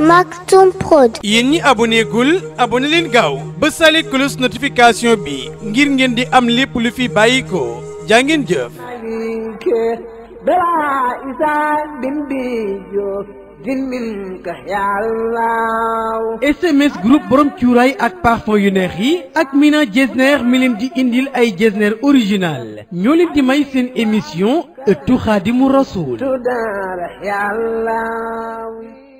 Maktoum Prod. yéen ñi aboné gul aboné leen gaaw ba sale cloche notification bi ngir ngeen di am lépp lu fi bàyyi ko jaa ngeen jëf. بلا إسان بن بيجو جن منك يا الله SMS groupe borom cuuraay ak parfum yu neex yi ak Mina Jesner mi leen di indil ay Jesner original ñoo leen di may seen émission ëttu Xaadimu Rasuul تدار يا الله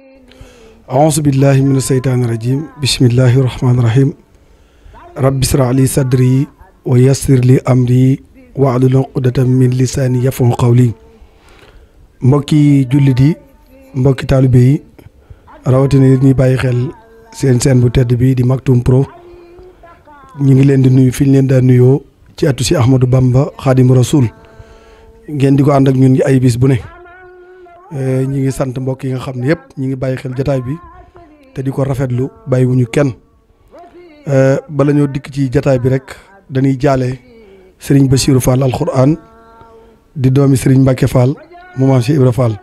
أعوذ بالله من الشيطان الرجيم بسم الله الرحمن الرحيم رب اشرح لي صدري ويسر لي أمري واحلل عقدة من لساني يفقهوا قولي mbokki jullit yi mbokki taalibe yi rawatina yéen ñuy bàyyi xel seen seen bu tedd bi di Maktoum Pro ñu ngi leen di nuyu fi ñu leen daan nuyoo ci atu si Ahmadou Bamba Xaadimu Rasuul ngeen di ko ànd ak ñun ci ay bis bu ne ñi ngi sant mbokk yi nga xam ne yëpp ñi ngi bàyyi xel jataay bi te di ko rafetlu bàyyiwuñu kenn bala ñoo dikk ci jataay bi rek dañuy jaale sëriñ Bassirou Fall alquran di doomi sëriñ Mbacke Fall mu maam Cheikh Ibra Fall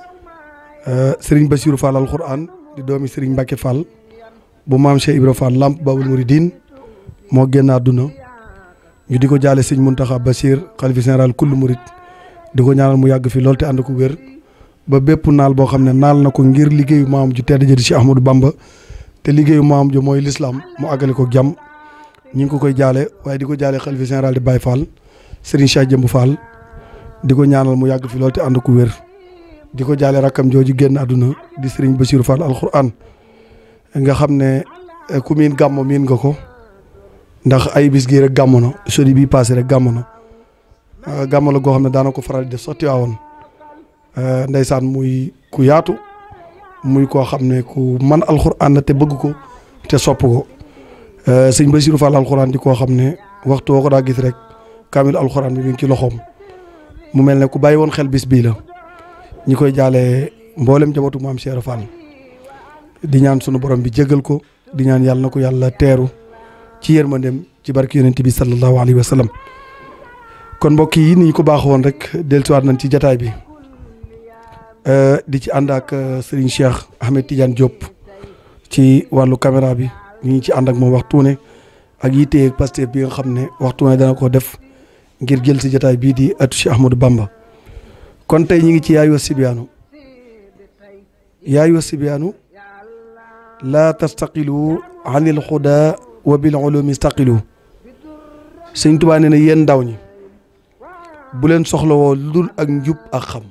sëriñ Bassirou Fall alquran di doomi sëriñ Mbacke Fall bu maam Cheikh Ibra Fall lamp babul muridin moo génn àdduna ñu di ko jaale sëñ Muntaxa Bassir xalifa général kullu murid di ko ñaanal mu yàgg fi lool te ànd ko wér ba bépp naal boo xam ne naal na ko ngir liggéeyu maam ju tedd ji di Cheikh Ahmadou Bamba te liggéeyu maam ju mooy lislaam mu àggale ko jàmm ñi ngi ko koy jaale waaye di ko jaale xalifa général di Baye Fall Serigne Cheikh Jëmb Fall di ko ñaanal mu yàgg fi lool te ànd ko wér di ko jaale rakkam jooju génn àdduna di Serigne Bassirou Fall alquran nga xam ne ku miin gàmmo miin nga ko ndax ay bis gii rek gàmmo na sodi bii passé rek gàmmo na gàmmo la goo xam ne daana ko faral di def sax Tiwaawoon ndeysaan muy ku yaatu muy koo xam ne ku man alxuraan la te bëgg ko te sopp ko sëñ Bassirou Fall alxuraan di koo xam ne waxtu woo ko daa gis rek kaamil alxuraan bi mi ngi ci loxoom mu mel ne ku bàyyi woon xel bis bii la ñi koy jaale mboolem jabatu maam Cheikh Fall di ñaan sunu borom bi jégal ko di ñaan yàlla na ko yàlla teeru ci yërmandeem ci barki yonent bi sallallahu alayhi wa sallam kon mbokk yi ni ñu ko baax woon rek dellusiwaat nañ ci jataay bi. di ci ànd ak Serigne Cheikh Ahmed Tidiane Diop ci wàllu caméra bi ñu ngi ci ànd ak moom waxtu ne ak yitte ak Pastef bi nga xam ne waxtu ne dana ko def ngir jël si jotaay bii di atu Cheikh Ahmadou Bamba kon tey ñu ngi ci yaayu sibiyaanu yaayu sibiyaanu laa tastaqilu anil xuda wa bil ulumi staqilu Sëñ Tuubaa nee na yéen ndaw ñi bu leen soxlawoo lu dul ak njub ak xam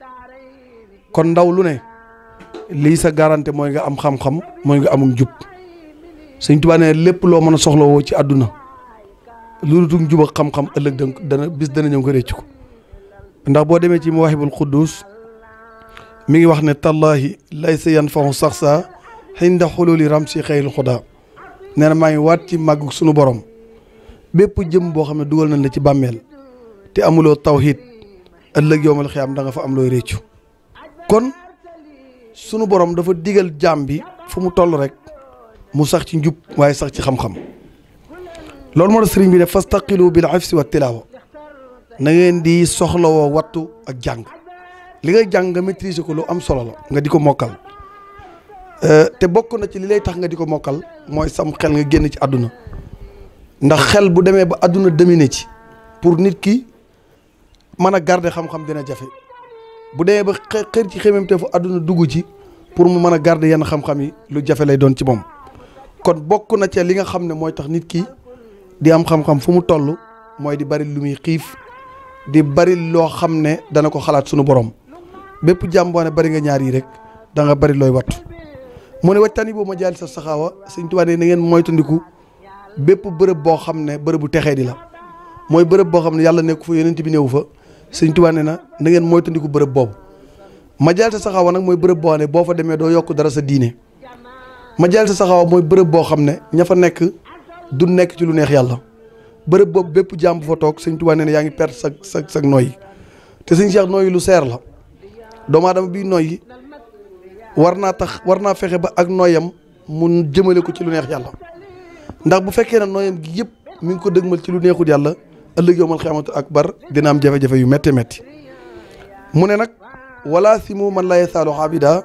kon ndaw lu ne lii sa garanté mooy nga am xam-xam mooy nga amul njub sëñ Tuubaa ne lépp loo mën a soxlawoo ci àdduna lu dul njub ak xam-xam ëllëg dana bis dana ñëw nga récc ko ndax boo demee ci Mawaahibul Quddus mi ngi wax ne tallahi laysa yanfahu sax saa xinda xululi ram si xëyil xudaa nee na maa ngi waat ci màggu sunu borom bépp jëm boo xam ne dugal nañ la ci bàmmeel te amuloo tawhid ëllëg yowmal xiyaam da nga fa am looy réccu kon sunu borom dafa digal jaam bi fu mu toll rek mu sax ci njub waaye sax ci xam-xam loolu moo tax sëriñ bi ne fastaqilu bil hifsi wa tilaawa na ngeen di soxlawoo wattu ak jàng li nga jàng nga maîtriser ko lu am solo la nga di ko mokkal te bokk na ci li lay tax nga di ko mokkal mooy sam xel nga génn ci àdduna ndax xel bu demee ba àdduna dominer ci pour nit ki mën a garder xam-xam dina jafe bu demee ba xër ci xemem te fu àdduna dugg ci pour mu mën a garder yenn xam-xam yi lu jafe lay doon ci moom kon bokk na ci li nga xam ne mooy tax nit ki di am xam-xam fu mu toll mooy di bari lu muy xiif di bari loo xam ne dana ko xalaat sunu borom bépp jàmm boo ne bari nga ñaar yi rek da nga bari looy wattu mu ne wajtani boobu ma jaali sa saxaawa Sëñ Tuubaa ne na ngeen moytandiku bépp bërëb boo xam ne bërëbu texee di la mooy bërëb boo xam ne yàlla nekku fa yonent bi néewu fa Sëñ Tuubaa ne na na ngeen moytandiku bërëb boobu majaal sa saxaawa nag mooy bërëb boo xam ne boo fa demee doo yokk dara sa diine majaal sa saxaawa mooy bërëb boo xam ne ña fa nekk du nekk ci lu neex yàlla bërëb boobu bépp jàmm bu fa toog Sëñ Tuubaa ne na yaa ngi perte sa sa sa nooyi te Sëñ Cheikh nooyi lu seer la doomu aadama bii nooyi war naa tax war naa fexe ba ak nooyam mu jëmale ko ci lu neex yàlla ndax bu fekkee ne nooyam gi yëpp mi ngi ko dëgmal ci lu neexul yàlla ëllëg yowmal xiyaamatu akbar dina am jafe-jafe yu métti métti mu ne nag wala si mu man la yasaalu abida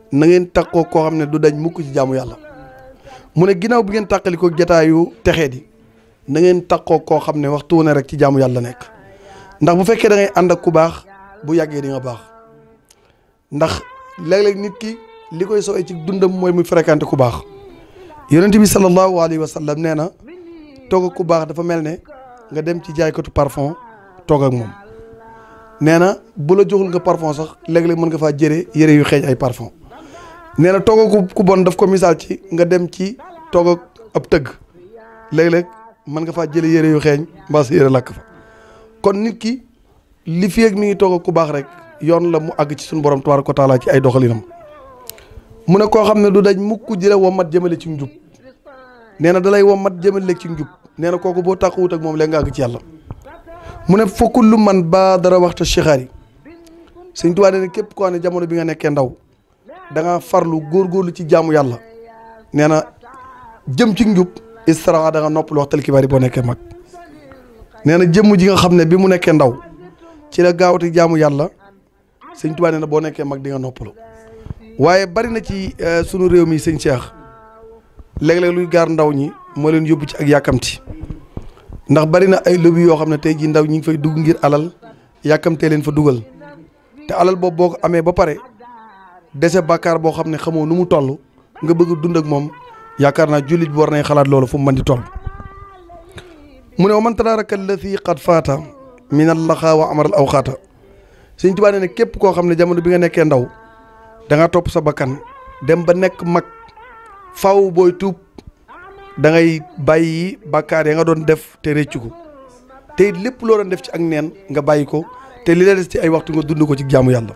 na ngeen takkoo koo xam ne du dañ mukk ci jaamu yàlla mu ne ginnaaw bi ngeen tàqali ko jataayu texee di na ngeen takkoo koo xam ne waxtu wu ne rek ci jaamu yàlla nekk ndax bu fekkee da ngay ànd ak ku baax bu yàggee di nga baax ndax léeg-léeg nit ki li koy sowee ci dundam mooy muy fréquenté ku baax yonent bi sallallahu alayhi wa sallam nee na toog ak ku baax dafa mel ne nga dem ci jaaykatu parfum toog ak moom nee na bu la joxul nga parfum sax léeg-léeg mën nga faa jëre yëre yu xeeñ ay parfum nee na toog ak ku bon daf ko misaal ci nga dem ci toog ak ab tëgg léeg-léeg mën nga faa jële yëre yu xeeñ mbaa sa yëre lakk fa kon nit ki li fi ak mi ngi toog ak ku baax rek yoon la mu àgg ci suñu borom tabaaraka wa taala ci ay doxalinam mu ne koo xam ne du daj mukk di la wommat jëmale ci njub nee na dalay wommat jëmale ci njub nee na kooku boo tàquwut ak moom léegi nga àgg ci yàlla mu ne fokkul lu man ba dara waxta chixaar yi sëñ Tuubaa nee na képp koo xam ne jamono bi nga nekkee ndaw da nga farlu góorgóorlu ci jaamu yàlla nee na jëm ci njub istiraxa da nga noppal waxtal kibaar yi boo nekkee mag nee na jëmm ji nga xam ne bi mu nekkee ndaw ci la gaawati jaamu yàlla sëñ Tuubaa nee na boo nekkee mag di nga noppalu waaye bari na ci sunu réew mi sëñ Cheikh léeg-léeg luy gaar ndaw ñi moo leen yóbbu ci ak yàkkamti ndax bari na ay lobby yoo xam ne tey jii ndaw ñi ngi fay dugg ngir alal yàkkamtee leen fa dugal te alal boobu boo ko amee ba pare dese bàkkaar boo xam ne xamoo nu mu toll nga bëgg dund ak moom yaakaar naa jullit bi war nay xalaat loolu fu mu mën di toll. mu ne wa man tadaraka allati qad faata min allaxa wa amaral awxaata Sëñ Tuubaa nee ne képp koo xam ne jamono bi nga nekkee ndaw da nga topp sa bakkan dem ba nekk mag faw booy tuub da ngay bàyyi bàkkaar ya nga doon def te réccu ko te it lépp loo doon def ci ak neen nga bàyyi ko te li la des ci ay waxtu nga dund ko ci jaamu yàlla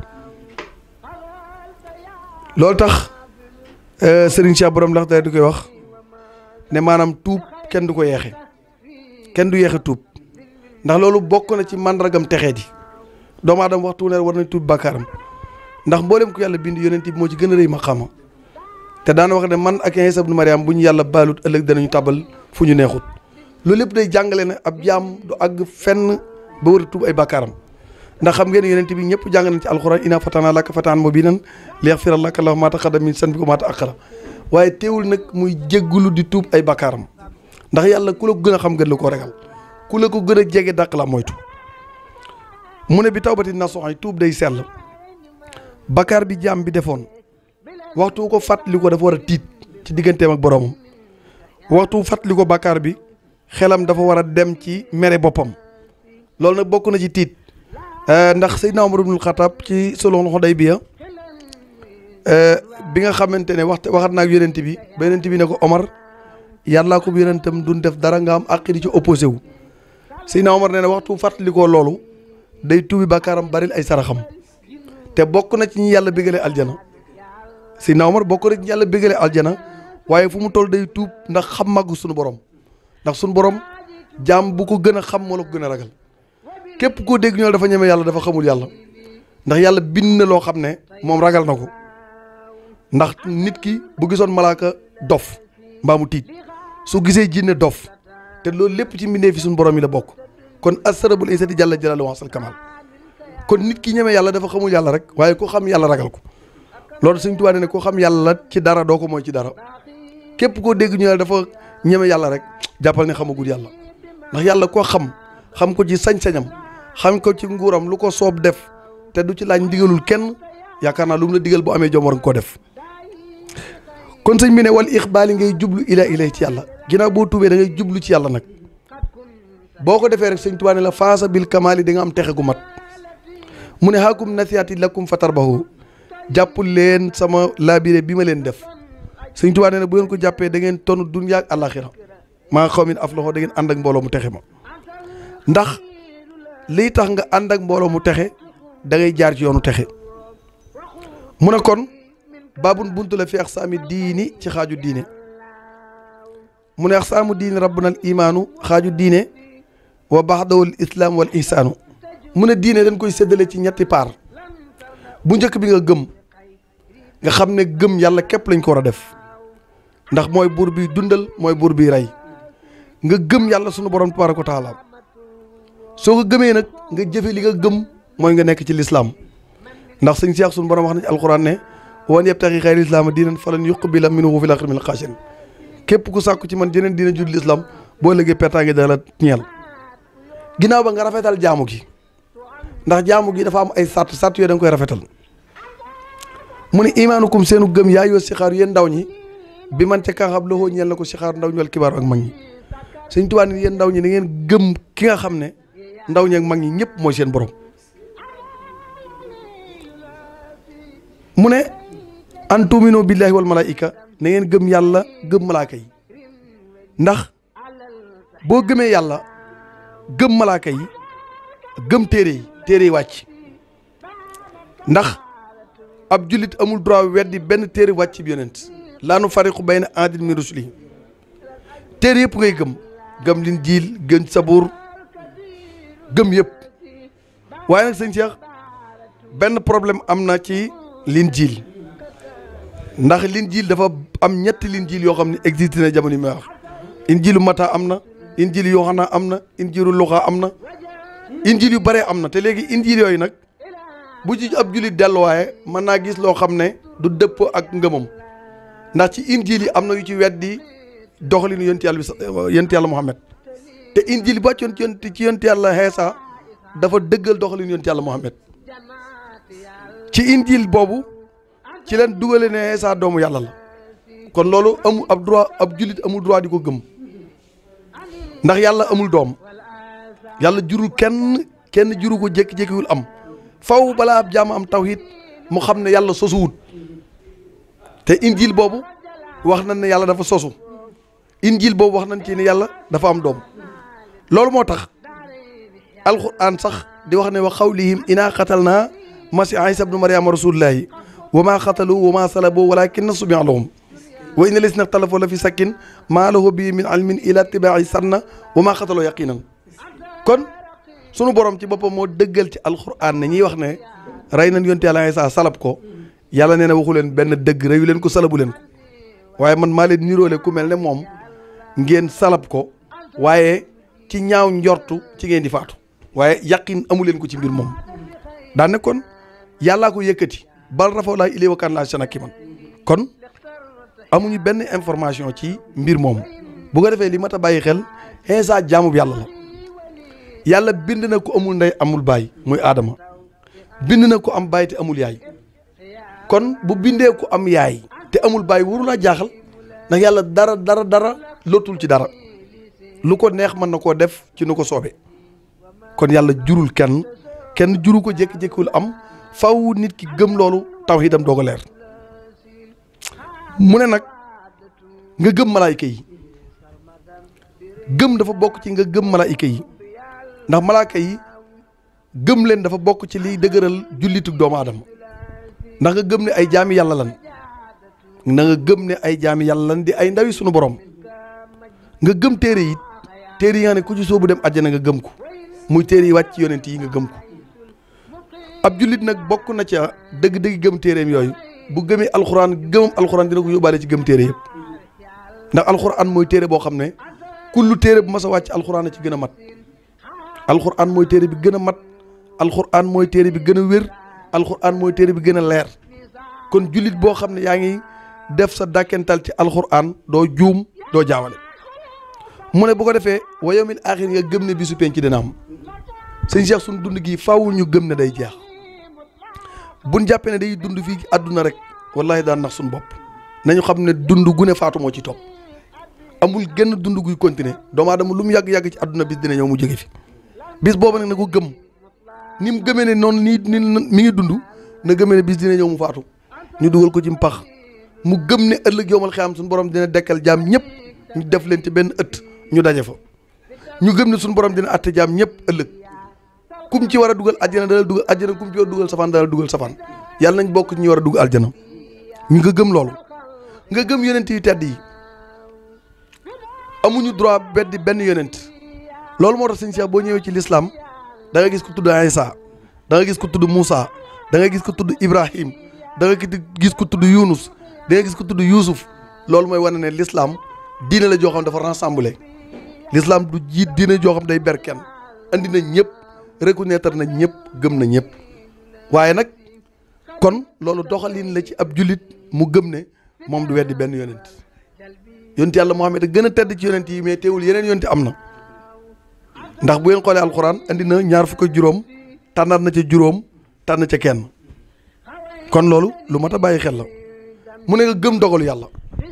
loolu tax Serigne Cheikh borom ndax day du koy wax ne maanaam tuub kenn du ko yeexe kenn du yeexe tuub ndax loolu bokk na ci màndargam texee di doomu aadama waxtu ne war nañ tuub bàkkaaram ndax mboolem ko yàlla bind yonent bi moo ci gën a rëy maqaama te daana wax ne man ak Iisaa ibnu Mariam bu ñu yàlla baalut ëllëg danañu tabal fu ñu neexut loolu lépp day jàngale ne ab jaam du àgg fenn ba war a tuub ay bàkkaaram ndax xam ngeen yonent bi ñëpp jàng nañ ci alxuraan inaa fatanaa laka fataan mubiinan liyaghfira laka llaahu maa taqaddama min zanbika wa maa ta'akhkhara waaye teewul nag muy jéggulu di tuub ay bàkkaaram ndax yàlla ku la ko gën a xam gën la koo regal ku la ko gën a jege dàq la moytu mu ne bi tawbati nasuuha tuub day sell bakkaar bi jaam bi defoon waxtu ko fàttali ko dafa war a tiit ci digganteem ak boroomam waxtu fàttali ko bakkaar bi xelam dafa war a dem ci mere boppam loolu nag bokk na ci tiit ndax Seydina Umar ibnul Xataab ci sulhul Hudaybiya bi nga xamante ne waxta waxat naag yonent bi ba yonent bi ne ko Omar yàllaa ko yonentam duñ def dara nga am àq di ci opposé wu Seydina Omar nee na waxtu fàttali ko loolu day tuubi bakkaaram baril ay saraxam te bokk na ci ñi yàlla bégale aljana Seydina Omar bokk na ci ñi yàlla bégale aljana waaye fu mu toll day tuub ndax xam màggu suñu borom ndax suñu borom jaam bu ko gën a xam moo la ko gën a ragal képp koo dégg ñoo dafa ñeme yàlla dafa xamul yàlla ndax yàlla bind na loo xam ne moom ragal na ko ndax nit ki bu gisoon malaaka dof mbaa mu tiit su gisee jinne dof te loolu lépp ci mbindee fi suñu borom yi la bokk kon asarabul isati jàlla jalalu wasal kamal kon nit ki ñeme yàlla dafa xamul yàlla rek waaye ko xam yàlla ragal ko loolu Sëñ Tuubaa ne ko xam yàlla ci dara doo ko mooy ci dara képp koo dégg ñu ne dafa ñeme yàlla rek jàppal ne xamagul yàlla ndax yàlla koo xam xam ko ci sañ-sañam xam ko ci nguuram lu ko soob def te du ci laaj ndigalul kenn yaakaar naa lu mu la digal bu amee jom war nga koo def kon sëñ bi ne wal ixbaali ngay jublu ila ilay ci yàlla ginnaaw boo tuubee da ngay jublu ci yàlla nag boo ko defee rek sëñ Tuubaa ne la faasa bil kamaali di nga am texe gu mat mu ne haakum nasiyaati lakum fatarbahu jàppul leen sama labiré bi ma leen def sëñ Tuubaa nee na bu ngeen ko jàppee da ngeen tonu dunya ak àllaaxira maa xaw min af loxo da ngeen ànd ak mbooloo mu texe ma ndax lii tax nga ànd ak mbooloo mu texe da ngay jaar ci yoonu texe mu ne kon baabun buntu la fi aqsaami diini ci xaaju diine mu ne aqsaamu diini rabbuna al imaanu xaaju diine wa baxdawul islaam wal ihsaanu mu ne diine dañ koy séddale ci ñetti paar bu njëkk bi nga gëm nga xam ne gëm yàlla képp lañ ko war a def ndax mooy buur bi dundal mooy buur bi rey nga gëm yàlla sunu borom tabaaraka wa taala soo ko gëmee nag nga jëfe li nga gëm mooy nga nekk ci lislaam ndax sëñ Seex sunu borom wax na ci alxuraan ne wan yabtaxi xayri islaama diinan falan yuqbala minhu fil aaxirati minal xaasiriin képp ku sàkku ci man jeneen diina judul islam boo léegi pertaange dana la ñeel ginnaaw ba nga rafetal jaamu gi ndax jaamu gi dafa am ay sàtt sàtt yooyu da nga koy rafetal mu ne imaanukum seenu gëm yaa yoo sixaaru yéen ndaw ñi bi man ca kaa xam loxoo ñeel na ko sixaaru ndaw ñu wal kibaaru ak mag ñi sëñ Tuubaa ni yéen ndaw ñi da ngeen gëm ki nga xam ne ndaw ñi ak mag ñi ñëpp mooy seen borom mu ne an tuuminu billahi wal malaika na ngeen gëm yàlla gëm malaaka yi ndax boo gëmee yàlla gëm malaaka yi gëm téere yi téere yi wàcc ndax ab jullit amul droit weddi benn téere wàcc bi yonent laa nu fariqu bayna ahadin min rusuli téere yëpp ngay gëm gëm lin jiil gëm sabuur gëm yëpp waaye nag sëñ Cheikh benn problème am na ci lin jiil ndax lin jiil dafa am ñetti lin jiil yoo xam ne existe na jamono yi may wax injiilu mata am na injiil yoxana am na injiilu luxa am na injiil yu bare am na te léegi injiil yooyu nag bu ci ab jullit delluwaaye mën naa gis loo xam ne du dëpp ak ngëmam ndax ci injiil yi am na yu ci weddi doxalinu yonent yàlla bi yonent yàlla Muhammad te injiil bi wàccoon ci yonent ci yonent yàlla Heesa dafa dëggal doxalinu yonent yàlla Muhammad ci injiil boobu ci leen dugale ne Heesa doomu yàlla la kon loolu amul ab droit ab jullit amul droit di ko gëm ndax yàlla amul doom yàlla jurul kenn kenn juru ko jékki-jékkiwul am faw balaa ab jaam am tawhid mu xam ne yàlla sosuwut te injil boobu wax nañ ne yàlla dafa sosu injil boobu wax nañ ci ne yàlla dafa am doom loolu moo tax alquran sax di wax ne wa xawlihim inaa xatal naa masi isa bnu mariama rasulullahi wa maa xatalu wa maa salabu walakin subiha lahum wa inna lisna xtalafoo la fi sakkin maa lahu bi min ilmin ila tibaa'i sanna wa maa xataloo yaqinan kon sunu borom ci boppam moo dëggal ci alquran ne ñiy wax ne rey nañ yonte yàlla Isaa salab ko yàlla nee na waxu leen benn dëgg reyu leen ko salabu leen ko waaye man maa leen niroole ku mel ne moom ngeen salab ko waaye ci ñaaw njortu ci ngeen di faatu waaye yaqin amu leen ko ci mbir moom daan ne kon yàllaa ko yëkkati bal rafaw laa ilay wakaan laa sanaki man kon amuñu benn information ci mbir moom bu ko defee li mat a bàyyi xel Isaa jaamub yàlla la yàlla bind na ko amul ndey amul baay muy aadama bind na ko am baay te amul yaay kon bu bindee ko am yaay te amul baay waru laa jaaxal ndax yàlla dara dara dara lotul ci dara lu ko neex mën na koo def ci nu ko soobee kon yàlla jurul kenn kenn juru ko jékki-jékkiwul am faw nit ki gëm loolu tawhidam doog a leer mu ne nag nga gëm malaayika yi gëm dafa bokk ci nga gëm malaayika yi ndax malaaka yi gëm leen dafa bokk ci liy dëgëral jullitu doomu aadama ndax nga gëm ne ay jaami yàlla lan na nga gëm ne ay jaami yàlla lan di ay ndawi sunu borom nga gëm téere yi téere yi nga ne ku ci soobu dem àjjana nga gëm ko muy téere yi wàcc ci yonent yi nga gëm ko ab jullit nag bokk na ca dëgg-dëgg gëm téereem yooyu bu gëmee alxuraan gëmam alxuraan dina ko yóbbaale ci gëm téere yëpp ndax alxuraan mooy téere boo xam ne kullu téere bu mas a wàcc alxuraan a ci gën a mat alxuraan mooy téere bi gën a mat alxuraan mooy téere bi gën a wér alxuraan mooy téere bi gën a leer kon jullit boo xam ne yaa ngi def sa dàkkental ci alxuraan doo juum doo jaawale mu ne bu ko defee wa yawmil aaxir nga gëm ne bisu penc dina am sëñ Cheikh suñu dund gi faaw ñu gëm ne day jeex buñ jàppee ne day dund fii ci àdduna rek wallahi daan nax suñu bopp nañu xam ne dund gu ne faatu moo ci topp amul genn dund guy continuer doomu aadama lu mu yàgg-yàgg ci àdduna bis dina ñëw mu jóge fi bis boobu nag na ko gëm ni mu gëmee ne noonu nii ni mi ngi dund na gëmee ne bis dina ñëw mu faatu ñu dugal ko ci mpax mu gëm ne ëllëg yowmal xiyaam suñu borom dina dekkal jaam ñëpp ñu def leen ci benn ëtt ñu daje fa ñu gëm ne suñu borom dina atte jaam ñëpp ëllëg kum ci war a dugal àjjana dala dugal àjjana kum ci war a dugal safaan dala dugal safaan yàlla nañ bokk ci ñu war a dugal àjjana ñu nga gëm loolu nga gëm yonent yu tedd yi amuñu droit beddi benn yonent loolu moo tax sëñ Cheikh boo ñëwee ci lislaam da nga gis ku tudd Isa da nga gis ku tudd Moussa da nga gis ku tudd Ibrahim da nga gis ku tudd Yunus da nga gis ku tudd Yuusuf loolu mooy wane ne lislaam diine la joo xam dafa rassemblé lislaam du jiit diine joo xam day ber kenn andi na ñëpp reconnaître na ñëpp gëm na ñëpp waaye nag kon loolu doxalin la ci ab jullit mu gëm ne moom du weddi benn yonent yonent yàlla Muhammad a gën a tedd ci yonent yi mais teewul yeneen yonent am na ndax bu ngeen xoolee alxuraan andi na ñaar fukk ak juróom tànnaat na ca juróom tànn ca kenn kon loolu lu mat a bàyyi xel la mu ne nga gëm dogalu yàlla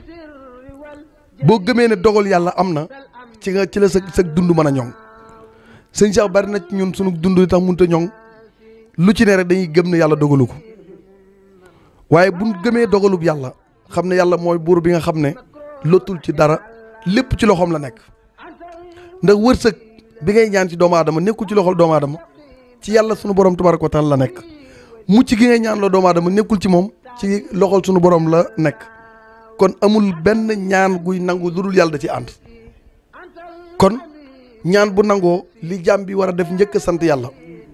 boo gëmee ne dogal yàlla am na ci nga ci la sa sa dund mën a ñoŋ sëñ Cheikh bari na ci ñun sunu dund li tax mënut a ñoŋ lu ci ne rek dañuy gëm ne yàlla dogalu ko waaye bu gëmee dogalub yàlla xam ne yàlla mooy buur bi nga xam ne lottul ci dara lépp ci loxoom la nekk ndax wërsëg bi ngay ñaan ci doomu aadama nekkul ci loxol doomu aadama ci yàlla sunu borom tabaraka wa taala la nekk mucc gi ngay ñaan la doomu aadama nekkul ci moom ci loxol sunu borom la nekk kon amul benn ñaan guy nangu lu dul yàlla da ci ànd kon ñaan bu nangoo li jaam bi war a def njëkk sant yàlla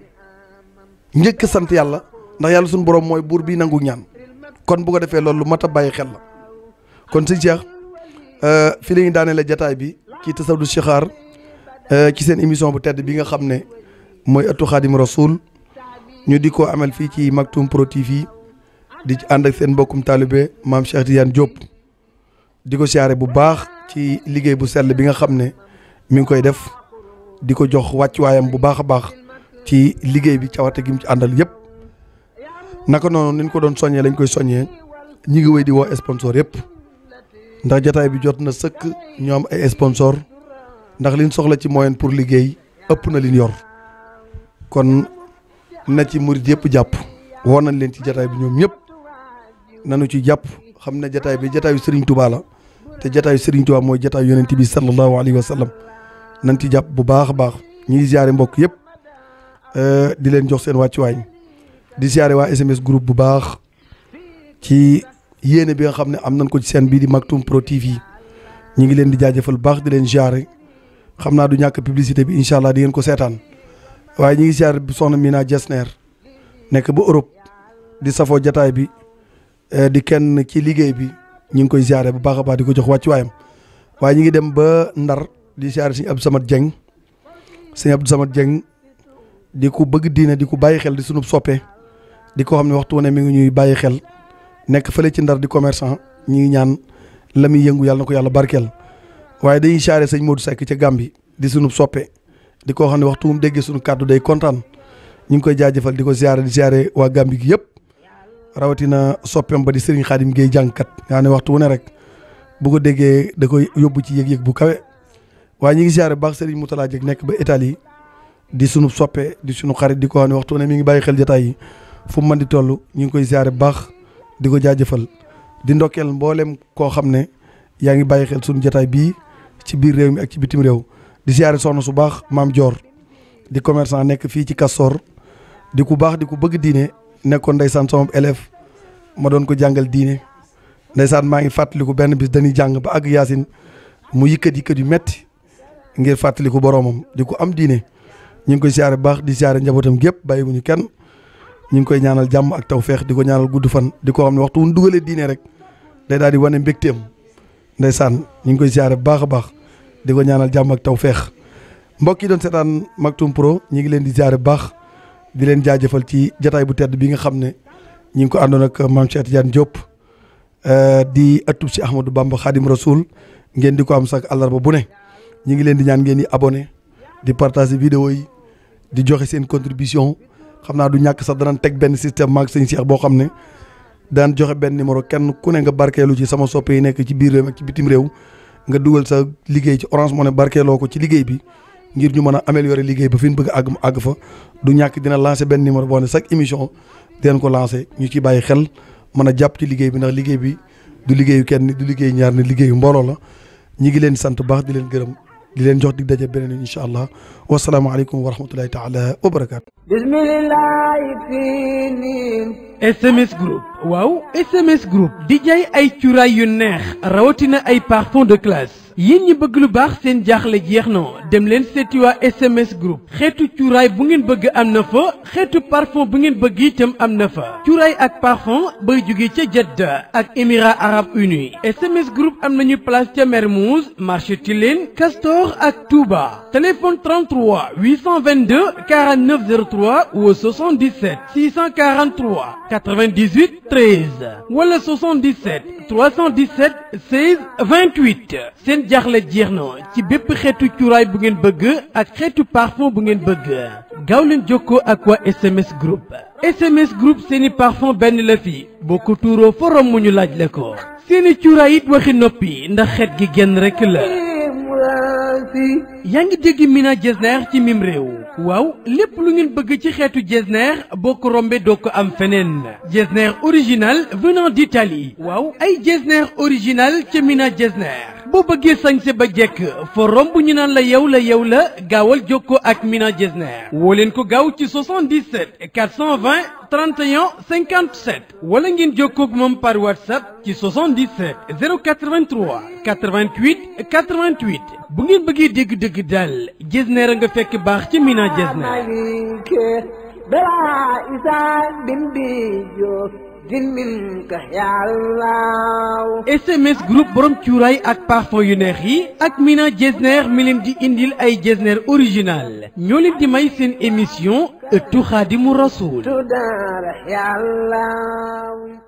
njëkk sant yàlla ndax yàlla sunu borom mooy buur bi nangu ñaan kon bu ko defee loolu lu mat a bàyyi xel la kon sëñ Cheikh fi la ñu daaneel jataay bi ci tasawdu Chixaar ci seen émission bu tedd bi nga xam ne mooy ëttu xaadim rasul ñu di ko amal fii ci Maktoum Pro TV di ci ànd ak seen mbokkum taalibe maam Cheikh Tidiane Diop di ko siyaare bu baax ci liggéey bu sell bi nga xam ne mi ngi koy def di ko jox wàccuwaayam bu baax a baax ci liggéey bi cawarte gi mu ci àndal yëpp naka noonu ni ñu ko doon soññee lañ koy soññee ñi ngi wéy di woo sponsor yëpp ndax jataay bi jot na sëkk ñu am ay sponsor ndax liñ soxla ci moyen pour liggéey ëpp na liñ yor kon na ci murit yëpp jàpp woo nañ leen ci jataay bi ñoom ñëpp nanu ci jàpp xam ne jataay bi jataayu Serigne Touba la te jataayu Serigne Touba mooy jataayu yonent bi sallallahu alayhi wa sallam nañ ci jàpp bu baax a baax ñi ngi ziare mbokk yëpp di leen jox seen wàccuwaay di ziare waa SMS groupe bu baax ci yéene bi nga xam ne am nañ ko ci seen bii di Maktoum Pro TV ñi ngi leen di jaajëfal bu baax di leen ziare xam naa du ñàkk publicité bi incha allah di ngeen ko seetaan waaye ñi ngi ziare soxna Mina Jesner nekk ba Europe di safoo jataay bi di kenn ci liggéey bi ñu ngi koy ziare bu baax a baax di ko jox wàccuwaayam waaye ñi ngi dem ba Ndar di ziare sëñ Abdou Samad Dieng sëñ Abdou Samad Dieng di ko bëgg diine di ko bàyyi xel di sunub soppe di ko xam ne waxtu ne mi ngi ñuy bàyyi xel nekk fële ci Ndar di commerçant ñi ngi ñaan la muy yëngu yàlla na ko yàlla barkeel waaye dañuy ziare sëñ Modou Seck ca Gambie di sunub soppe di ko xam ne waxtu mu déggee sunu kàddu day kontaan ñu ngi koy jaajëfal di ko ziare di ziare waa Gambie gi yëpp rawatina soppeem ba di Serigne Khadim Gueye jàngkat nga ne waxtu wu ne rek bu ko déggee da koy yóbbu ci yëg-yëg bu kawe waaye ñu ngi ziare bu baax Serigne Moutala Dieng nekk ba Italie di sunu soppe di sunu xarit di ko xam ne waxtu wu ne mi ngi bàyyi xel jotaay yi fu mu mën di toll ñu ngi koy ziare bu baax di ko jaajëfal di ndokkeel mboolem koo xam ne yaa ngi bàyyi xel sunu jotaay bii ci biir réew mi ak ci bitim réew di ziare soxna su baax maam Dior di commerçant nekk fii ci Castor di ku baax di ku bëgg diine nekkoon ndeysaan sama élève ma doon ko jàngal diine ndeysaan maa ngi fàttaliku benn bis dañuy jàng ba àgg yaasin mu yëkkat yëkkat yu metti ngir fàttaliku boromam di ko am diine ñu ngi koy siyaare baax di siyaare njabootam gépp bàyyiwuñu kenn ñu ngi koy ñaanal jàmm ak tawféex di ko ñaanal gudd fan di ko xam ne waxtu wu ñu dugalee diine rek day daal di wane mbégteem ndeysaan ñu ngi koy siyaare bu baax a baax di ko ñaanal jàmm ak tawféex mbokk yi doon seetaan Maktoum Pro ñu ngi leen di siyaare bu baax di leen jaajëfal ci jataay bu tedd bi nga xam ne ñu ngi ko àndoon ak maam Cheikh Tidiane Diop di ëttub si Ahmadou Bamba Khadim Rasoul ngeen di ko am sax àllarba bu ne ñu ngi leen di ñaan ngeen di abonné di partager vidéo yi di joxe seen contribution xam naa du ñàkk sax danañ teg benn système maag sëñ Cheikh boo xam ne daan joxe benn numéro kenn ku ne nga barkeelu ci sama soppe yi nekk ci biir réew ak ci bitim réew nga dugal sa liggéey ci Orange Money barkeeloo ko ci liggéey bi ngir ñu mën a améliorer liggéey ba fi ñu bëgg àgg mu àgg fa du ñàkk dina lancer benn numéro boo ne chaque émission dinañ ko lancer ñu ci bàyyi xel mën a jàpp ci liggéey bi ndax liggéey bi du liggéeyu kenn du liggéeyu ñaar ne liggéeyu mbooloo la ñi ngi leen di sant baax di leen gërëm di leen jox dig daje beneen incha allah wasalaamaaleykum wa rahmatullahi taala wa barakaatu. bismillahi fii niin SMS Group waaw SMS Group di jaay ay cuuraay yu neex rawatina ay parfum de classe yéen ñi bëgg lu baax seen jaaxle jeex na dem leen seeti waa SMS Group xeetu cuuraay bu ngeen bëgg am na fa xeetu parfum bu ngeen bëgg itam am na fa cuuraay ak parfum bay jóge ca Jeddah ak Émirats Arabes Unis SMS Group am nañu place ca Mermoz marché Tilène Castor ak Touba téléphone 33 822 49 03 ou 77 643 98 13 wala 77 317 16 28 seen jaaxle jeex na ci bépp xeetu cuuraay bu ngeen bëgg ak xeetu parfum bu ngeen bëgg gaaw leen jokkoo ak waa SMS group SMS group seeni parfum benn la fi boo ko tuuroo forom mu ñu laaj la ko seeni cuuraay it waxi noppi ndax xeet gi genn rekk la yaa ngi dégg Mina Jesner ci mim réew waaw lépp lu ngeen bëgg ci xeetu Jesner boo ko rombee doo ko am feneen Jesner original venant d'Italie waaw ay Jesner original ca Mina Jesner boo bëggee sañse ba jekk foo romb ñu naan la yow la yow la gaawal jokkoo ak Mina Jesner woo leen ko gaaw ci 77 420 31 57 wala ngeen jokkoo ak moom par WhatsApp ci 77 083 88 88 bu ngeen bëggee dégg dëgg daal Jesner a nga fekk baax ci Mina Jesner SMS groupe borom cuuraay ak parfum yu neex yi ak Mina Jesner mi leen di indil ay Jesner original ñoo leen di may seen émission ëttu Xaadimu Rasuul